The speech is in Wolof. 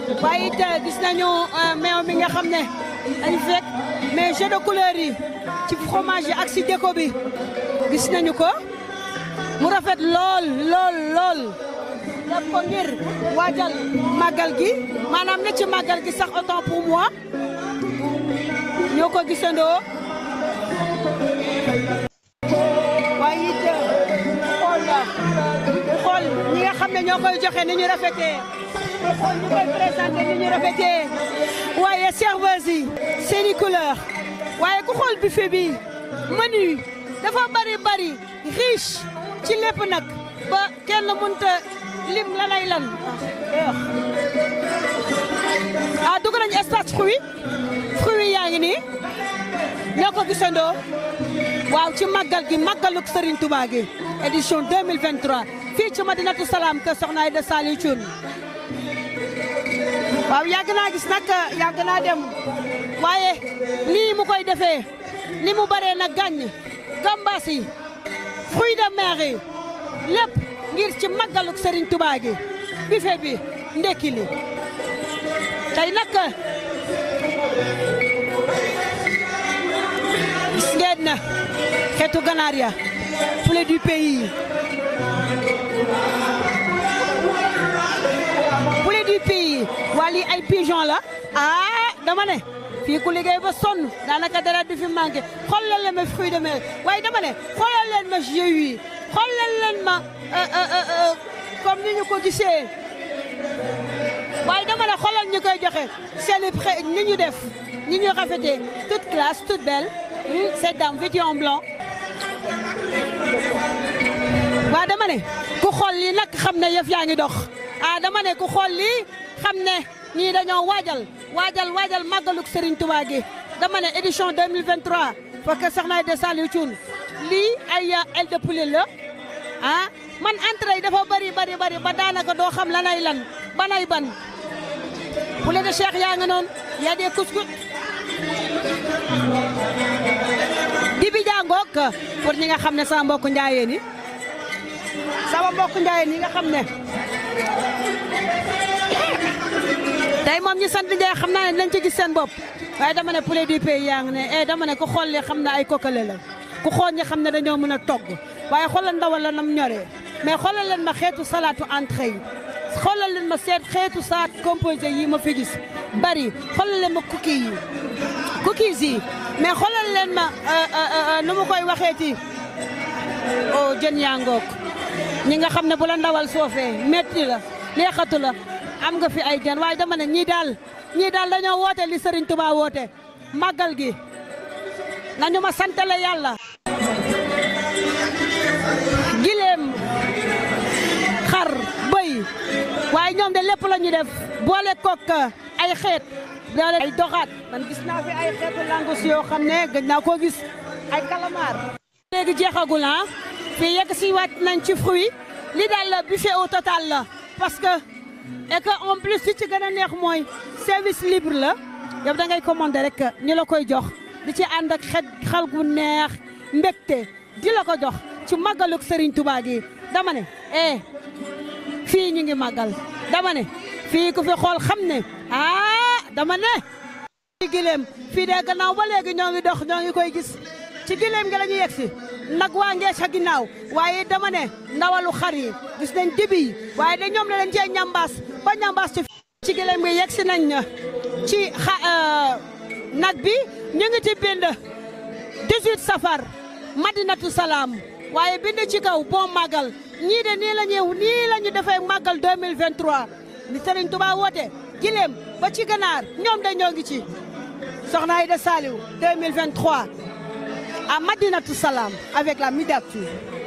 waaye it gis nañu meew mi nga xam ne dañ fekk mais jeu de couleur yi ci fromage yi ak si déco bi gis nañu ko mu rafet lool lool lool def ko ngir waajal màggal gi maanaam ne ci màggal gi sax autant pour moi ñoo ko gisandoo waaye it xool xool ñi nga xam ne ñoo koy joxe ni ñu rafetee xool ñu koy présenté ni ñu rafetee waaye serveuse yi seeni couleur waaye ku xool buffet bi menu dafa bari bari riche ci lépp nag ba kenn mënta lim la lay lan ah dugg nañu espace fruit fruit yaa ngi nii ñoo ko gisandoo waaw ci màggal gi màggaluk Serigne Touba gi édition 2023 fii ci Madinatu Salaam kër Soxna Aïda Saliou Thioune waaw yàgg naa gis nag yàgg naa dem waaye nii mu koy defee ni mu baree nag gàññ gambas yi fruits de mer yi lépp ngir ci màggaluk Serigne Touba gi buffet bi ndekki li tey nag gis ngeen na xeetu ganaar ya poulet du pays poulet du pays waa lii ay pigeon la ah dama ne fii ku liggéey ba sonn daanaka dara du fi manqué xoolal leen ma fruits de mer waaye dama ne xoolal leen ma jus yi xoolal leen ma comme ni ñu ko gisee waaye dama ne xoolal ñu koy joxe seen i pré ni ñu def ni ñu rafetee toute classe toute belle cette dame vêtue en blanc waaw dama ne ku xool lii nag xam ne yëf yaa ngi dox ah dama ne ku xool lii xam ne ñii dañoo waajal waajal waajal màggaluk Serigne Touba gi dama ne édition 2023 fekk Soxna Aïda Saliou Thioune lii ay aile de poulet la ah man entrée yi dafa bari bari bari ba daanaka doo xam lanay lan banay ban poulet de Cheikh yaa nga noonu y a des couscous dibi jàngook pour ñi nga xam ne sama mbokku njaayeen yi sama mbokku njaayeen yi nga xam ne tey moom ñi sant Njaay xam naa ne dinañ ci gis seen bopp waaye dama ne poulet du pays yaa ngi ne eh dama ne ku xool li xam ne ay kokkale la ku xool ñi xam ne dañoo mën a togg waaye xoolal ndawal la nam ñoree mais xoolal leen ma xeetu salaatu entrée yi xoolal leen ma seet xeetu saat composé yi ma fi gis bari xoolal leen ma cookies yi cookies yi mais xoolal leen ma nu mu koy waxeeti oh jën yaa ngoog ñi nga xam ne bu la ndawal soofee metti la neexatu la am nga fi ay jën waaye dama ne ñii daal ñii daal dañoo woote li Serigne Touba woote màggal gi nañu ma santale yàlla gileem xar bëy waaye ñoom de lépp la ñu def boole kook ay xeet boole ay doxaat man gis naa fi ay xeetu langus yoo xam ne gëj naa koo gis ay calamar léegi jeexagul ah fii yegg si waat nañ ci fruit li daal buffet au total la parce que et que en plus li ci gën a neex mooy service libre la yow da ngay commander rek ñu la koy jox di ci ànd ak xet xal gu neex mbégte di la ko jox ci màggaluk Serigne Touba gi dama ne eh fii ñu ngi màggal dama ne fii ku fi xool xam ne ah dama ne. ci gileem fii de gannaaw ba léegi ñoo ngi dox ñoo ngi koy gis ci gileem gi la ñu yegg si nag waa ngee sa ginnaaw waaye dama ne ndawalu xar yi gis nañ dibi yi waaye de ñoom la leen cee ñambaas ba ñambaas ci ci gileem gi yegg si nañ ci xa nag bi ñu ngi ci bind 18 safar madinatu salaam waaye bind ci kaw bon màggal ñii de nii la ñuy nii la ñu defee màggal 2023 ni Serigne Touba woote gileem ba ci ganaar ñoom de ñoo ngi ci Soxna Aïda Saliou 2023 à Madinatu Salam avec la Midatou